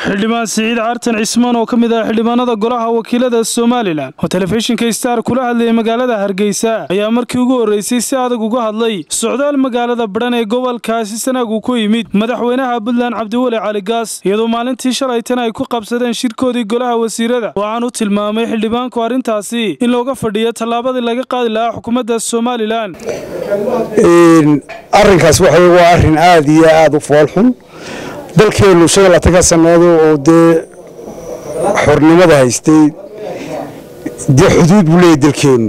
xildhibaan siciid cartan cismaan oo ka mid ah xildhibaanada golaha wakiilada somalilan oo telefishinka star kula hadlayay magaalada hargeysa ayaa markii ugu horreysay si adag uga hadlay socdaal magaalada badhan ee gobolkaasi sanaag uu ku yimid madaxweynaha puntland cabdiweli cali gaas iyadoo maalintii shalaytana ay ku qabsadeen shirkoodii golaha wasiirada waxaan u tilmaamay xildhibaanku arrintaasi in looga fadhiyo tallaabadii laga qaadi lahaa xukuumadda somalilan arrinkaas waxa waa arrin aada iyo aada u foolxun dalkeennu shan iyo labaatanka sannaado oo dee xornimada haystay dee xuduud buu leeyahy dalkeennu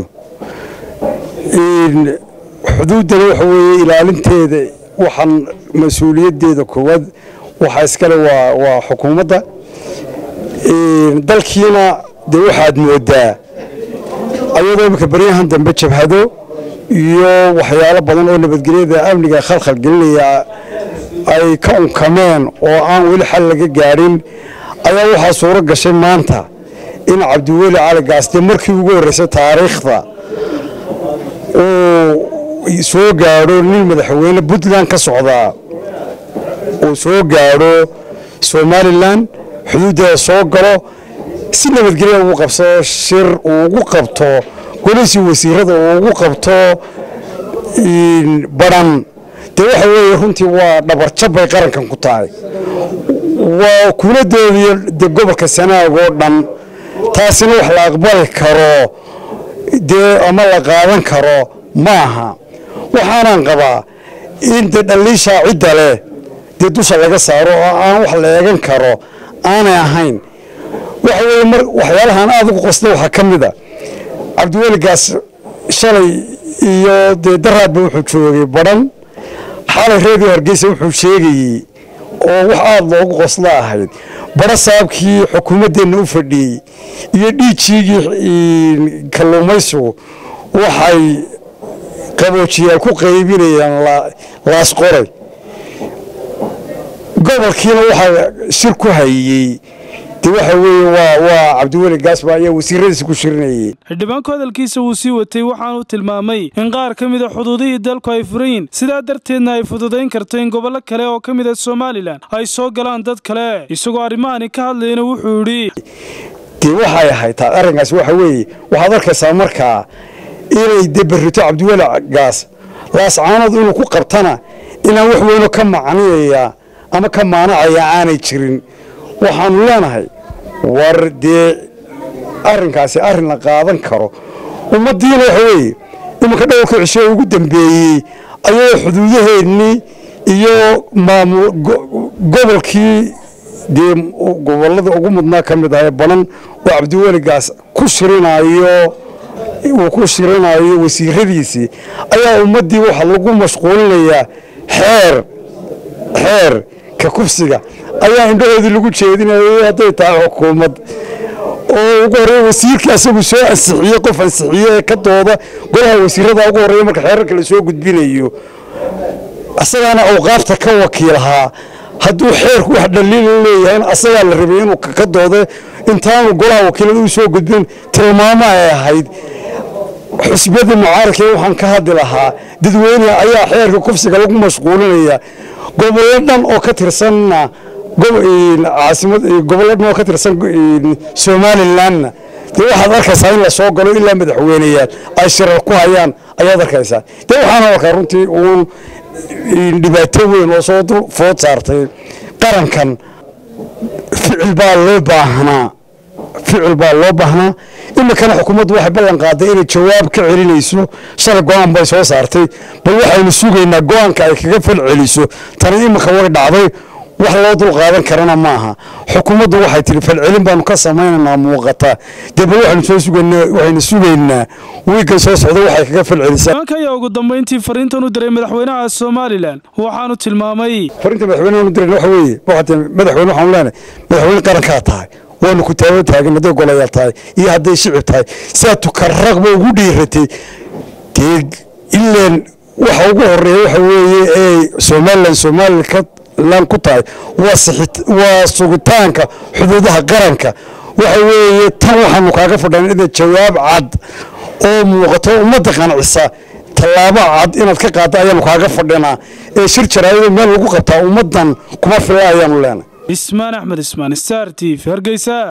xuduuddana waxa weeye ilaalinteeda waxaan mas-uuliyaddeeda koowaad waxaa iskale waa waa xukuumadda dalkiina dee waxaad moodaa ayadoo imika baryahan dambe jabhado iyo waxyaalo badan oo nabadgelyada amniga khalkhal gelinaya ay ka unkameen oo aan weli xal laga gaadhin ayaa waxaa suuro gashay maanta in cabdiweli cali gaas dee markii ugu horreysay taariikhda uu soo gaadho nin madaxweyne puntland ka socdaa uu soo gaadho somalilan xuduuddeeda soo galo si nabadgelya ugu qabsado shir uu ugu qabto golihii wasiirada uu ugu qabto badhan dee waxa weeye runtii waa dhabarjab bay qarankan ku tahay waa kuuladoodiiyo de gobolka sanaag oo dhan taasina wax la aqbali karo dee ama la qaadan karo maaha waxaanaan qabaa in dee dhalliishaa cidda leh dee dusha laga saaro oo aan wax la eegan karo aanay ahayn waxa weeye mar waxyaalahaan aada ugu qosda waxaa ka mid a cabdiweligaas shalay iyo dee daraadba wuxuu joogay badhan xalay reediyo hargeysa wuxuu sheegayey oo wax aada loogu qosla ahayd badho saabkii xukuumaddeenna u fadhiyey iyo dhiijiigii kalluumaysigu waxay qaboojiyaal ku qaybinayaan laasqoray gobolkiina waxaa shir ku hayey de waxa weeye waa waa cabdiweli gaasba ayaa wasiiradiisa ku shirinayay xildhibaanku hadalkiisa wuu sii watay waxaanu tilmaamay in qaar ka mida xuduudihii dalku ay furan yihin sidaa darteedna ay fududayn karto in gobollo kale oo ka mid a somalilan ay soo galaan dad kale isagoo arrimahani ka hadlayna wuxuu yidhi dee waxay ahayd taa arrinkaas waxa weeye waxaad arkaysaa markaa inay de berrito cabdiweli gaas laascaanood inuu ku qabtana inaan wax weyno ka macniyaya ama ka maanacaya aanay jirin waxaanu leenahay war dee arrinkaasi arrin la qaadan karo ummaddiina waxa weeye iminka dhowrka cisho ee ugu dambeeyey ayadoo xuduudaheennii iyo maamul gobolkii dee gobollada ugu mudnaa ka mid ah ee banan oo cabdiweligaas ku shirinayo uu ku shirinayo wasiiradiisii ayaa ummaddii waxaa lagu mashquulinayaa xeer xeer ka kufsiga ayaa indhahoodii lagu jeedinayay hadday tahay xukuumad oo ugu horreeya wasiirkii asagu soo ansixiyey qof ansixiye ee ka dooda golaha wasiirada ugu horreeya marka xeerarka la soo gudbinayo asagaana awqaafta ka wakiilahaa hadduu xeerku wax dhaliila leeyahay asagaa la rabay inuu ka dooda intaanu golaha wakiilada u soo gudbin tilmaamo ay ahayd xusbiyadii mucaaradka waxaan ka hadli lahaa dadweyne ayaa xeerka kufsiga lagu mashquulinaya gobollo dhan oo ka tirsanna caasimad gobollo dhan oo ka tirsan somalilanna dee waxaad arkaysaa in la soo galo ilaa madaxweyneyaal ay shirar ku hayaan ayaad arkaysaa dee waxaana arkaa runtii uun dhibaato weyn oo soo dul food saartay qarankan ficil baa loo baahnaa ficil baa loo baahnaa iminkana xukuumaddu waxay ballan qaaday inay jawaab ka celinayso shalay go-aan bay soo saartay bal waxaynu sugaynaa go-aanka ay kaga fal celiso tana iminka way dhacday wax loo dul qaadan karana maaha xukuumaddu waxay tihi falcelin baanu ka samaynaynaa muuqata dee bal waxaynu soo sugaynaa waxaynu sugaynaa wiiggan soo socda waxay kaga fal celisaa nimanka ayaa ugu dambayntii fariintan u diray madaxweynaha somalilan waxaanu tilmaamay fariinta madaxweynaha u diray waxa weeye waxaa madaxweyne waxaanu leenahay madaxweyne qarankaa tahay waanu ku taaba taagan hadday golayaal tahay iyo hadday shicib tahay sidaa tukaraqba ugu dhiiratay dee ilaan waxa ugu horeeya waxa weeye ee somalilan somalilan ku tahay waa sugitaanka xuduudaha qaranka waxa weeye tan waxaanu kaaga fadhan inaad jawaab cad oo muuqato ummadda qancisa tallaabo cad inaad ka qaadda ayaanu kaaga fadhinaa ee shir jaraayado meel lagu qabtaa ummaddan kuma fila ayaanu leenahay ismaan axmed ismaan star t v hargeysa